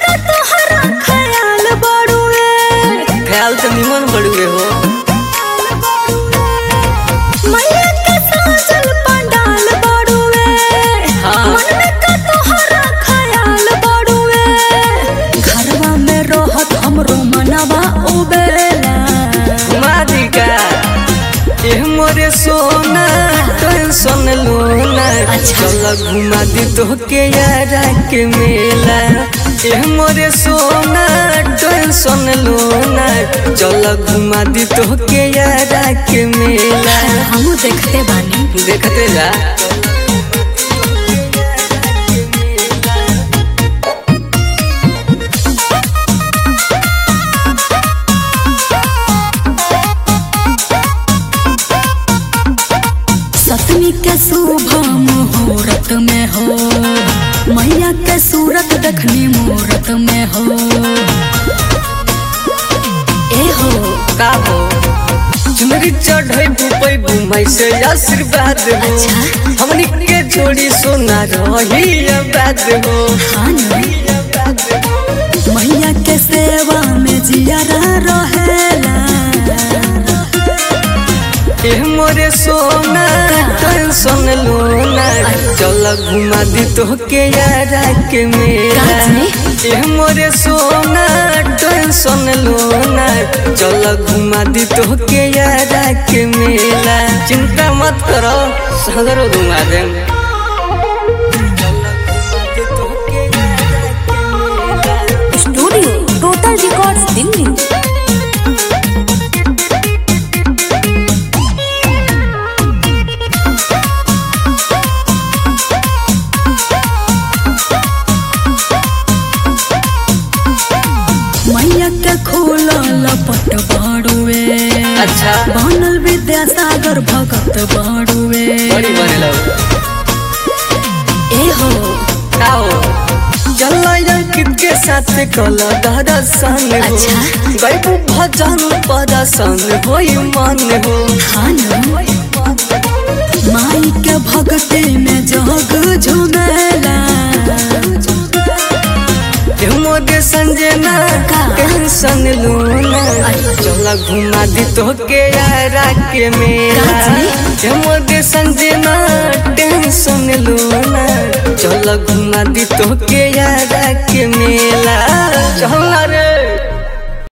का तोहरा ख्याल बड़ुए ख्याल तो निमन बड़ुए हो मैया के साजल पंडाल बड़ुए हाँ। मन में का तोहरा ख्याल बड़ुए घरवा में रहत हमरो मनवा उबेला मादिका एह मोरे सोना टेंशन लोना अच्छा। चल घुमा दी तोहके यारा के मेला एह मोरे सोना टेंशन लोना चल घुमा दी तोहके यारा के मेला हमू देखते बानी देखते जा सतमी के शुभ मुहूर्त में हो मैया के सूरत देखनी मुहूर्त में हो ए हो का हो चुनरी चढ़ै बुपै बुमाई से आशीर्वाद हो अच्छा। हमनी के जोड़ी सोना रही आबाद हो हाँ न? मैया के सेवा में जियारा रहेला एह मोरे सोना टेंशन लोना चल घुमा दी तोहके यारा के मेला काची? एह मोरे सोना टेंशन लोना चल घुमा दी तोहके यारा के मेला चिंता मत करो सगरो घुमा देम स्टूडियो टोटल रिकॉर्ड्स दिल्ली मैया के खोलल पट बाड़ुए अच्छा बनल विद्यासागर भगत बाड़ुए बड़ी बनेला ए हो आओ चल कित के साथ कल दर्शन हो अच्छा। गैबू भजन प्रदर्शन होई मन हो हाँ न? माई के भक्ति में जग झुमेला मोदे संजना का? टेंशन लूना चल घुमा दी तोहके यारा के मेला काची? मोदे संजना टेंशन लूना चल घुमा दी तोहके यारा के मेला चल रे